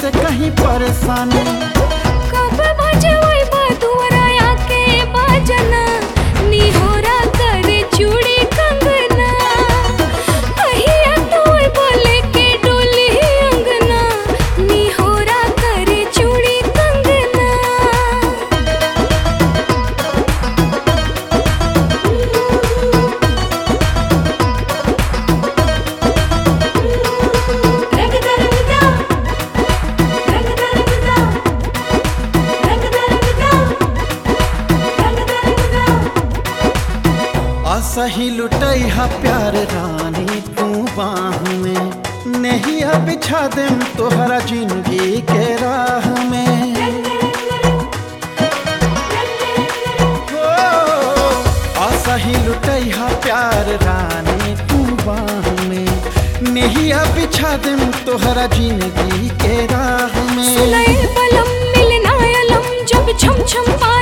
से कहीं परेशानी कब बजवई बदुवराया के बजना निहोरा करे चूड़ी कंगना कहिया तोय बोले के डोली अंगना निहोरा करे चूड़ी कंगना असही लुटई हा प्यार रानी तू बाह में नहीं अब बिछा देम तोहरा जिंदगी के राह में हो, असही लुटई हा प्यार रानी तू बाह में नहीं अब बिछा देम तोहरा जिंदगी के राह में सुनैल बलम मिलना अलम जब छम छम